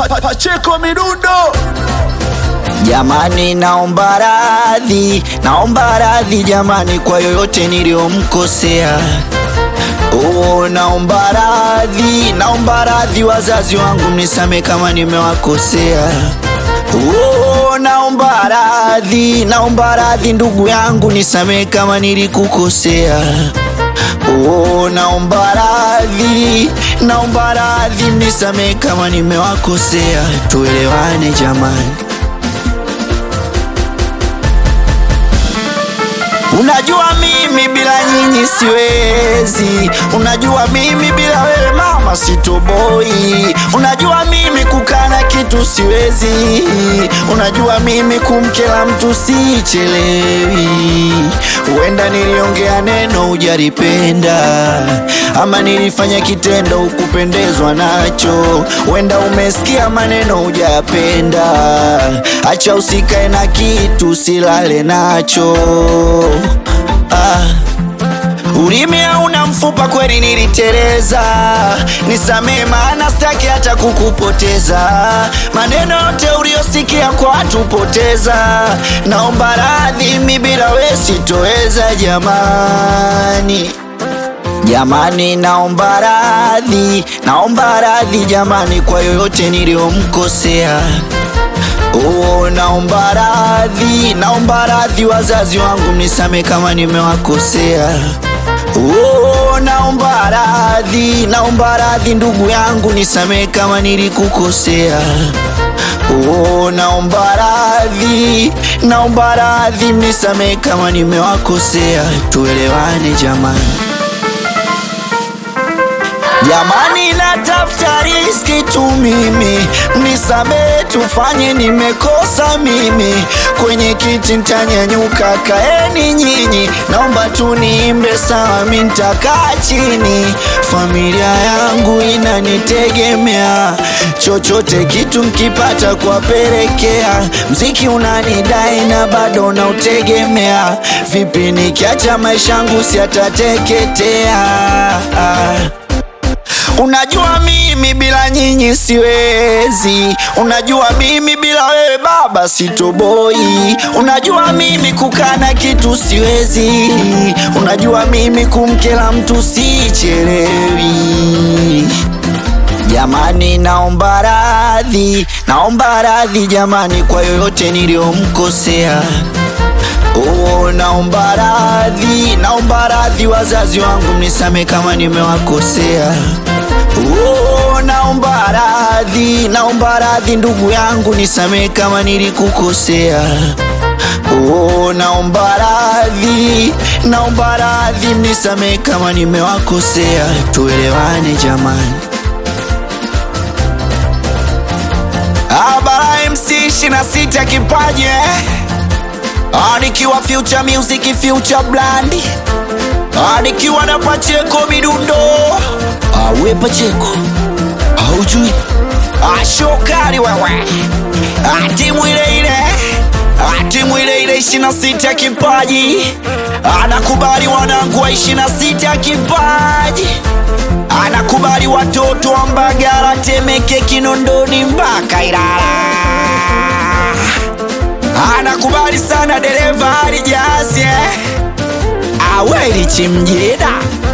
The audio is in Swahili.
Pa- Pacheko Midundo Jamani, naomba radhi, naomba radhi jamani kwa yoyote niliyomkosea. Oh, naomba radhi, naomba radhi wazazi wangu, mnisame kama nimewakosea. Oh, naomba radhi, naomba radhi ndugu yangu, nisamee kama nilikukosea. Oh, naomba radhi, naomba radhi, mnisamee kama nimewakosea. Tuelewane jamani. Unajua mimi bila nyinyi siwezi, unajua mimi bila wewe mama sitoboi, unajua mimi kukana kitu siwezi, unajua mimi kumkela mtu sichelewi. Huenda niliongea neno hujalipenda, ama nilifanya kitendo hukupendezwa nacho, huenda umesikia maneno hujayapenda. Acha usikae na kitu silale nacho ah. Ulimi hauna mfupa, kweli niliteleza, nisamee maana sitaki hata kukupoteza. Maneno yote uliyosikia kwa watu poteza, naomba radhi, mi bila we sitoweza jamani. Jamani, naomba radhi, naomba radhi jamani kwa yoyote niliyomkosea. Oh, naomba radhi, naomba radhi wazazi wangu, mnisame kama nimewakosea. Oh, naomba radhi, naomba radhi ndugu yangu, nisamee kama nilikukosea. Oh, naomba radhi, naomba radhi, mnisamee kama nimewakosea. Tuelewane jamani. Jamani, natafuta riski tu mimi, mnisamee, tufanye nimekosa mimi. Kwenye kiti ntanyanyuka, kaeni nyinyi, naomba tu niimbe sawa, mi ntakaa chini. Familia yangu inanitegemea, chochote kitu mkipata kuwapelekea. Mziki unanidai na bado nautegemea, vipi nikiacha maisha yangu siatateketea? Unajua mimi bila nyinyi siwezi, unajua mimi bila wewe baba sitoboi, unajua mimi kukana kitu siwezi, unajua mimi kumkela mtu sichelewi. Jamani, naomba radhi, naomba radhi jamani kwa yoyote niliyomkosea. Oh, naomba radhi, naomba radhi wazazi wangu, mnisame kama nimewakosea. Oh, naomba radhi, naomba radhi ndugu yangu, nisamee kama nilikukosea. Oh, naomba radhi, naomba radhi, mnisamee kama nimewakosea. Tuelewane jamani. Abara MC 26 kipaji eh? Ah, nikiwa Future Music, Future Brand. Ah, nikiwa na Pacheko Midundo. Ah, we Pacheko. Haujui? Ah, shokari wewe. Ah, timu ile ile. Ah, timu ile ile 26 kipaji. Anakubali wanangu wa 26 kipaji. Anakubali watoto wa Mbagala, Temeke, Kinondoni mpaka Ilala anakubali sana dereva alijazie aweli chimjida